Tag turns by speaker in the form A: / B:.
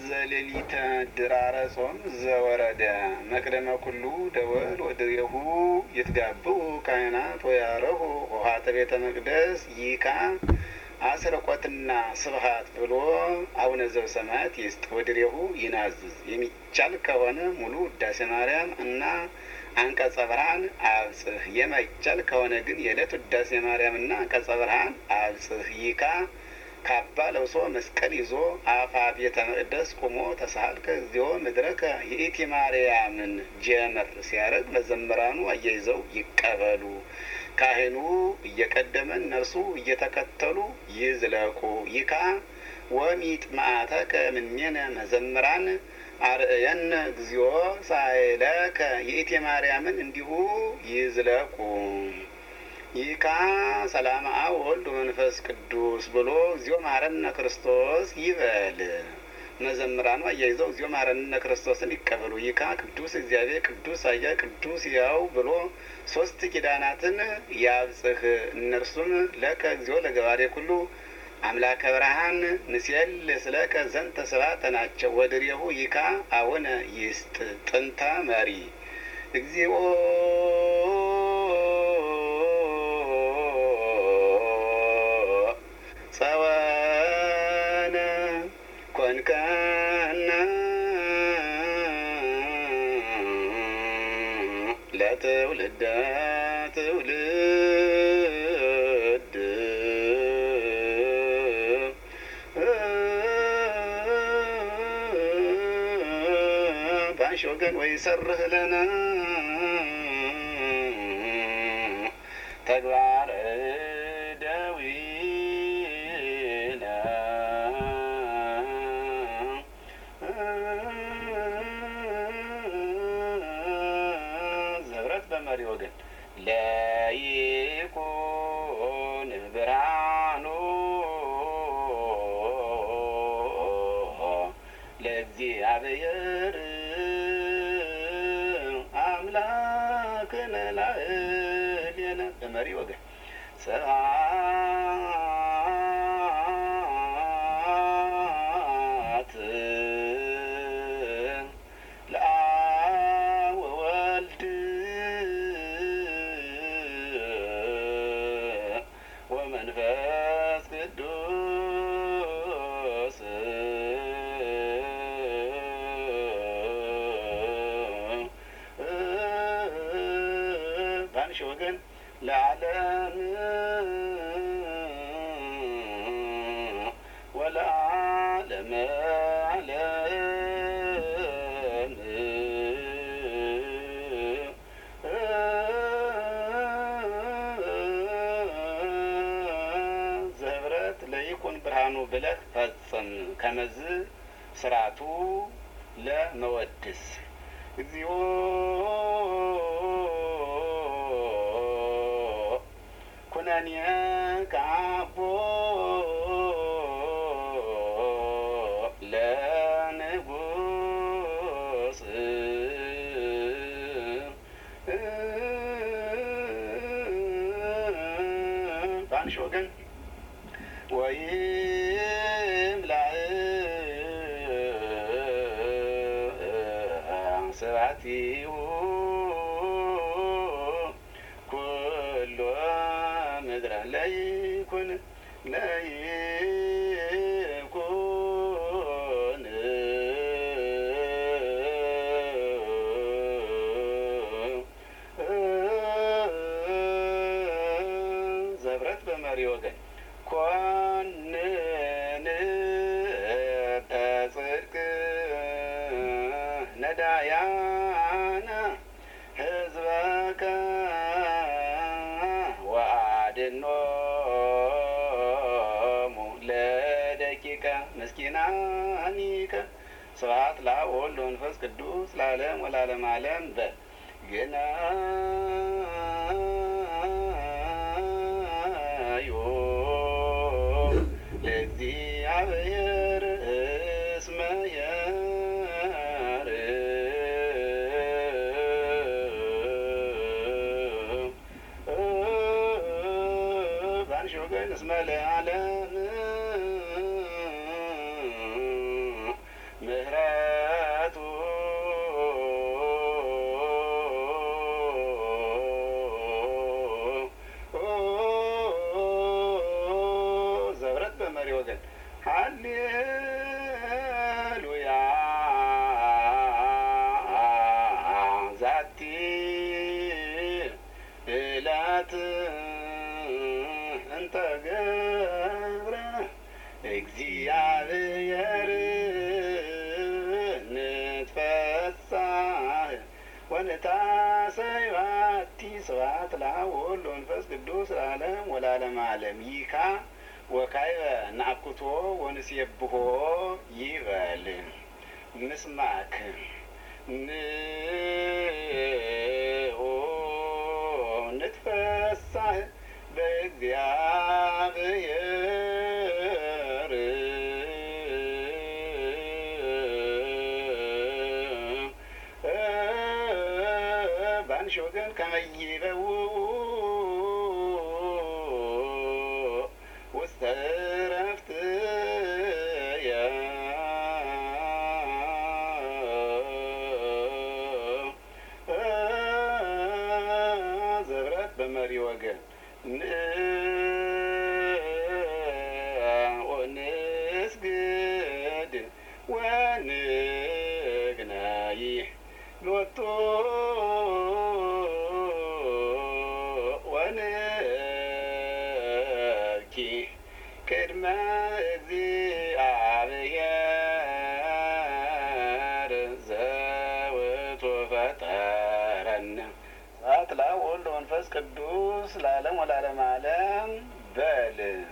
A: ዘሌሊተ ድራረ ጾም ዘወረደ መቅደመ ኩሉ ደወል ወድሬሁ ይትጋብኡ ካህናት ወያረሁ ውሃተ ቤተ መቅደስ ይካ አስርቆትና ስብሀት ብሎ አቡነ ዘበሰማያት ይስጥ ወድሬሁ ይናዝዝ የሚቻል ከሆነ ሙሉ ውዳሴ ማርያም እና አንቀጸ ብርሃን አብጽህ የማይቻል ከሆነ ግን የዕለት ውዳሴ ማርያም እና አንቀጸ ብርሃን አብጽህ ይካ ካባ ለብሶ መስቀል ይዞ አፋ ቤተ መቅደስ ቁሞ ተሳልከ እግዚኦ ምድረከ የኢቲ ማርያምን ጀመር ሲያደርግ መዘምራኑ አያይዘው ይቀበሉ። ካህኑ እየቀደመ እነርሱ እየተከተሉ ይዝለቁ። ይካ ወሚጥ ማዕተከ ምኔነ መዘምራን አርእየነ እግዚኦ ሳይለከ የኢቲ ማርያምን እንዲሁ ይዝለቁ። ይካ ሰላም አብ ወልድ መንፈስ ቅዱስ ብሎ እግዚኦ መሐረነ ክርስቶስ ይበል። መዘምራኑ አያይዘው እግዚኦ መሐረነ ክርስቶስን ይቀበሉ። ይካ ቅዱስ እግዚአብሔር ቅዱስ አያ ቅዱስ ያው ብሎ ሶስት ኪዳናትን ያብጽህ። እነርሱም ለከ እግዚኦ ለገባሬ ኩሉ አምላከ ብርሃን ንስየል ስለከ ዘንተ ስብሐተ ናቸው። ወድሬሁ ይካ አቡነ ይስጥ ጥንተ መሪ እግዚኦ ጸወነ ኮንከነ ለትውልደ ትውልድ ባንሽ ወገን ወይ ሰርህ ለነ ተግባረ ደዊነ ዘብረት በመሪ ወገን ለይኩን ብርሃኑ ለእግዚአብሔር አምላክነ ላዕሌነ በመሪ ወገን ስብሐት ለአብ ወወልድ ወመንፈስ ቅዱስ ባንሽ ወገን ለዓለም ወለዓለመ ዓለም ዘህብረት ለይኩን ብርሃኑ ብለህ ፈጽም ከመዝ ስርዓቱ ለመወድስ እግዚኦ ኩነኔ ከአቦ ለንጉስ በአንሽ ወገን ወይም ላይ ስብሐቲሁ ኩሎ ምድረ ለይኩን ለይኩን ዘብረት በመሪ ወገን ኮንን ተጽድቅ ነዳያነ ህዝበከ ወአድኖሙ ለደቂቀ ምስኪናኒከ ስብሐት ለአብ ወወልድ ወመንፈስ ቅዱስ ለዓለም ወለዓለመ ዓለም በል ግናዩ ለእግዚአብሔር እስመ የርእ ባንሽ ወገን እስመ ለዓለም ወሰይባቲ ስብሐት ለአብ ወወልድ ወመንፈስ ቅዱስ ለዓለም ወለዓለመ ዓለም ይካ ወካይበ ናኩቶ ወንሴብሖ ይበል ምስማክ ንኦ ንትፈሳህ በእግዚአብሔር በአንሺ ወገን ከመይበው ውስተ ዕረፍት ዘብረት በመሪ ወገን ወንስግድ ወንግናይ ሎቶ ወንብኪ ቅድመ እግዚአብሔር ዘውቱ ፈጠረነ ስብሐት ለአብ ወወልድ ወመንፈስ ቅዱስ ለዓለም ወለዓለመ ዓለም በል